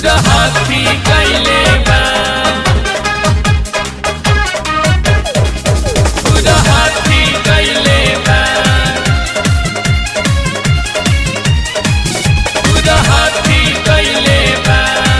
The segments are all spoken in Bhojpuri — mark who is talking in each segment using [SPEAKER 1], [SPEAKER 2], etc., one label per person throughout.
[SPEAKER 1] गुरहथी कैले बा गुरहथी कैले बा गुरहथी कैले बा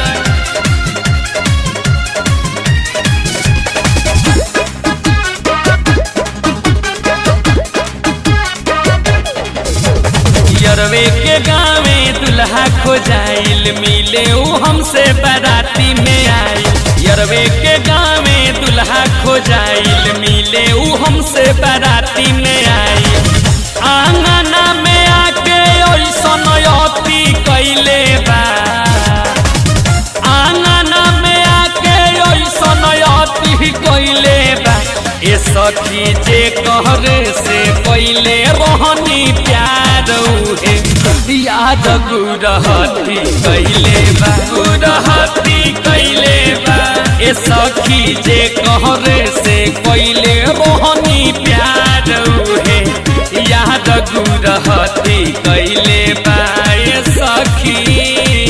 [SPEAKER 1] यरवे के गावे दुल्हा खोजाइल मिले ऊ हमसे बाराती में आइल यरवे के गावे दुल्हा खोजाइल मिले ऊ हमसे बाराती में आइल आंगना में आके ओइसन अति कैले बा आंगना में आके ओइसन अति कैले बा ए सखी जे कहरे से पहिले रहनी प्यार उहे याद गुरहती कैले बा गुरहती कैले बा ए सखी जे कहरे से पहिले रहनी प्यार उहे याद गुरहती कैले बा ए सखी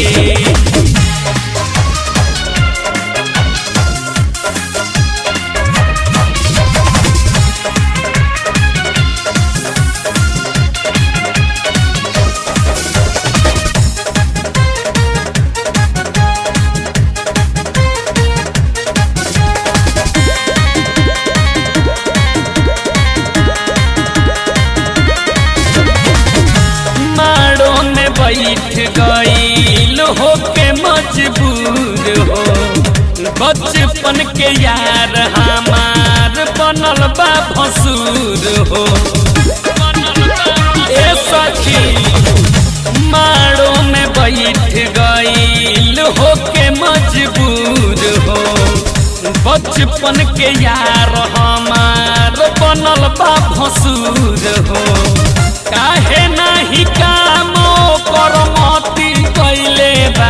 [SPEAKER 1] माड़ो में बैठ गईल होके मजबूर हो बचपन के यार हमार बनल बा भसूर हो ए सखी माड़ो में बैठ गईल होके मजबूर हो बचपन के यार हमार बनल बा भसूर हो काहे नाही कामो करमती कैले बा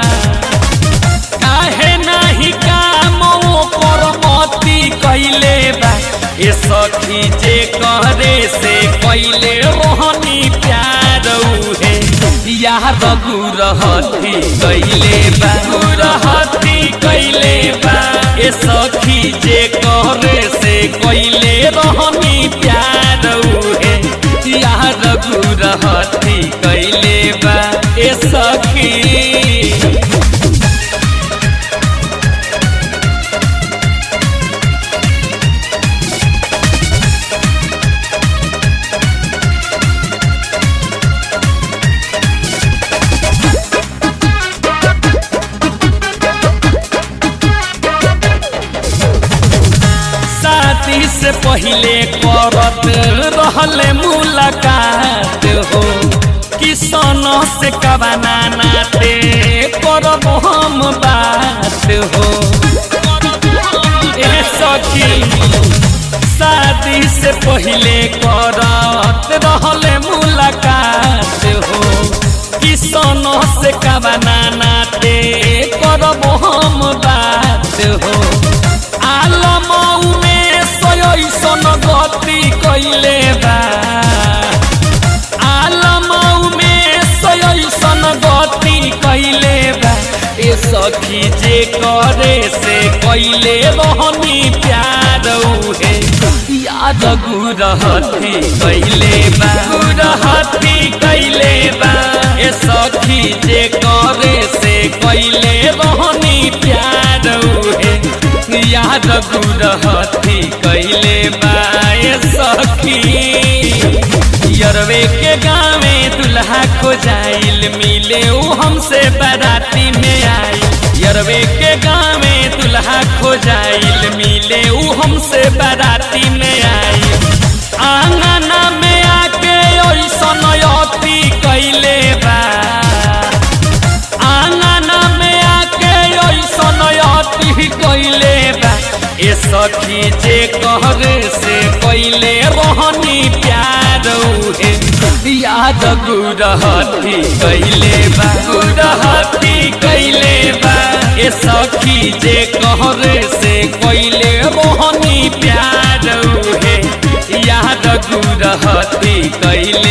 [SPEAKER 1] काहे नाही कामो करमती कैले बा ए सखी जे करे से कैले रोहनी प्यार उहे यार गुरहती कैले बा गुरहती कैले बा ए सखी जे करे से कैले रोहनी प्यार उहे यार गुरहती कैले बा ए सखी शादी से पहले करत रहले मुलाकात हो किसन से कबाना नाते करब हम बात हो ए सखी शादी से पहले करत रहले मुलाकात हो किसन से कबाना नाते करब हम बात हो आलम में सयसन गति कैले बा आलम में सयसन गति कैले बा ए सखी जे करे से कैले रहनी प्यार उहे याद गुरहती कैले बा गुरहती कैले बा ए सखी जे करे से कैले रहनी प्यार उहे याद गुरहती कैले बाए सखी यरवे के गावे दुल्हा खोजाइल मिले ऊ हमसे बाराती में आई यरवे के गावे दुल्हा खोजाइल मिले ऊ हमसे बाराती में आई आंगना में आके ओइसन अति कैले बा आंगना में आके ओइसन अति कैले बा ए सखी जे कहरे से कैले रहनी प्यार उहे याद गुरहती कैले बा गुरहती कैले बा ए सखी जे कहरे से कैले रहनी प्यार उहे याद गुरहती कैले